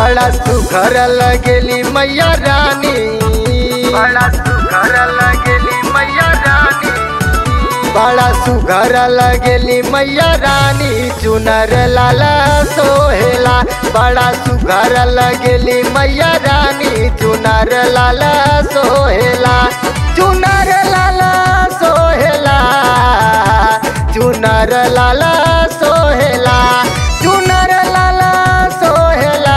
बड़ा सुघर लगेली मैया रानी बड़ा सुघर लगेली मैया रानी बड़ा सुघर लगेली मैया रानी चुनर लाला सोहेला बड़ा सुघर लगेली मैया रानी चुनर लाला सोहेला चुनर लाला सोहेला चुनर लाला सोहेला चुनर लाला सोहेला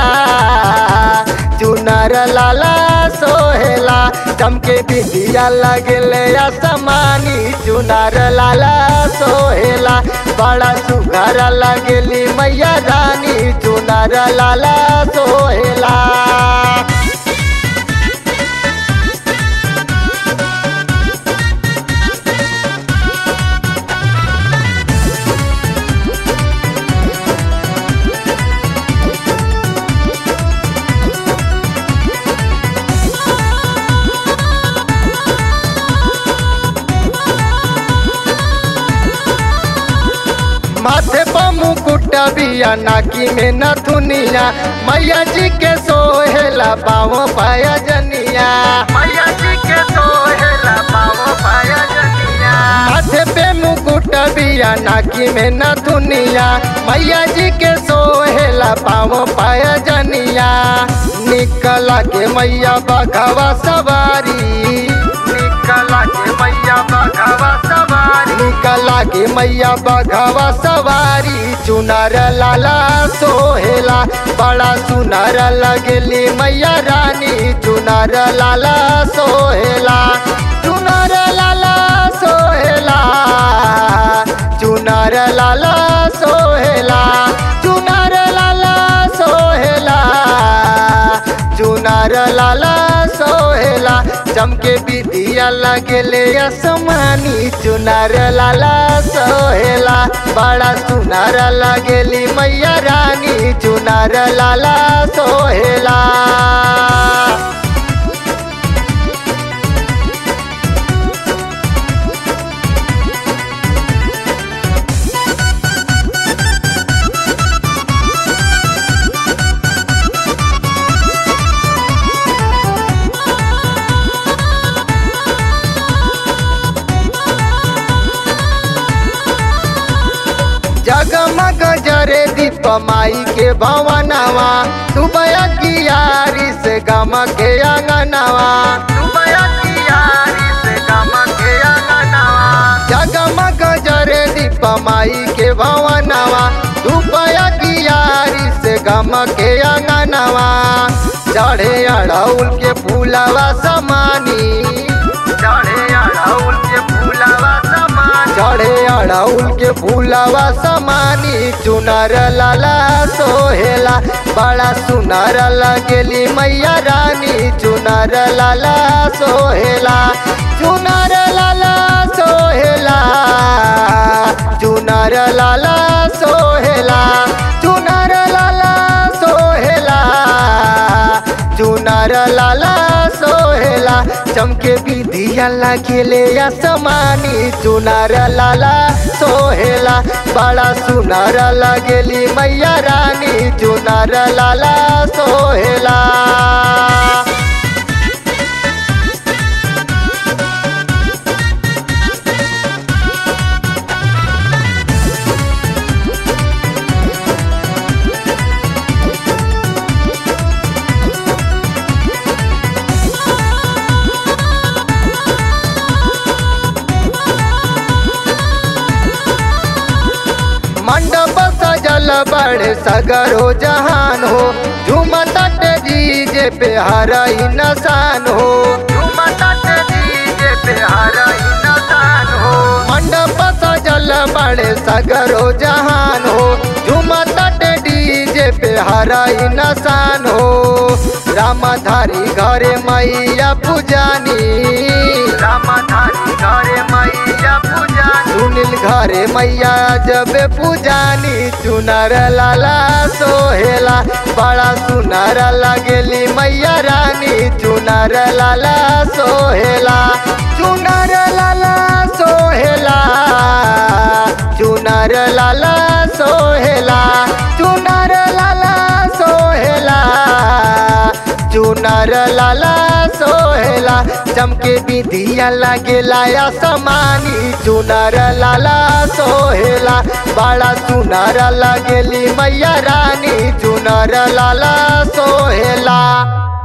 चुनर लाला सोहेला चमके बिंदिया लगले असमानी चुनर लाला सोहेला बड़ा सुघर लगेली मैया रानी चुनर लाला सोहेला माथे पर मुकुट बिया नाकी में नथुनिया मैया जी के सोहेला पाओ पाया जनिया मैया जी के सोहेला पाओ पाया जनिया माथे पे मुकुट बिया नाकी में नथुनिया मैया जी के सोहेला पाओ पाया जनिया निकला के मैया बघवा सवारी निकला के मैया बघवा सवारी निकला के मैया बघवा सवारी चुनर लाला सोहेला बड़ा सुनर लगेली मैया रानी चुनर लाला सोहेला चुनर लाला सोहेला चुनर लाला सोहेला चुनर लाला सोहेला चुनर लाला सोहेला चमके बिदिया लगेले असमानी चुनर लाला सोहेला बड़ा सुनर लगेली मैया रानी चुनर लाला सोहेला जगमग जरे दीप माई के भवनवा सुबह कियारी से गम के अंगनवा सुबह कियारी से गम के अंगनवा जगमग जरे दीप माई के भवनवा सुबह कियारी से गम के अंगनवा चढ़े अड़ौल के फूलवा समानी चढ़े अड़ौल के फूलवा समानी चढ़े अड़ौल के फूलवा समानी चुनर लाला सोहेला बड़ा सुनर लगेली मैया रानी चुनर लाला सोहेला चुनर लाला सोहेला चुनर लाला सोहेला चुनर लाला सोहेला चुनर लाला सोहेला चमके विधिया लगेले असमानी चुनर लाला सोहेला बड़ा सुनर लगेली मैया रानी चुनर लाला सोहेला मंडप सजल बड़े सगरो जहान हो झूमता डीजे पे हरई नसान हो झूमता डीजे पे हरई नसान हो मंडप सजल बड़े सगरो जहान हो झूमता डीजे पे हरई नसान हो रामधारी घरे मैया पूजानी रामधारी घरे मैया पूजानी सुनील घरे मैया जब पूजानी चुनर लाला सोहेला बड़ा सुनर लगेली मैया रानी चुनर लाला सोहेला चुनर लाला सोहेला चुनर लाला सोहेला चुनर लाला सोहेला चुनर लाला सोहेला चमके विधिया लगेला असमानी चुनर लाला सोहेला बड़ा चुनर लगेली मैया रानी चुनर लाला सोहेला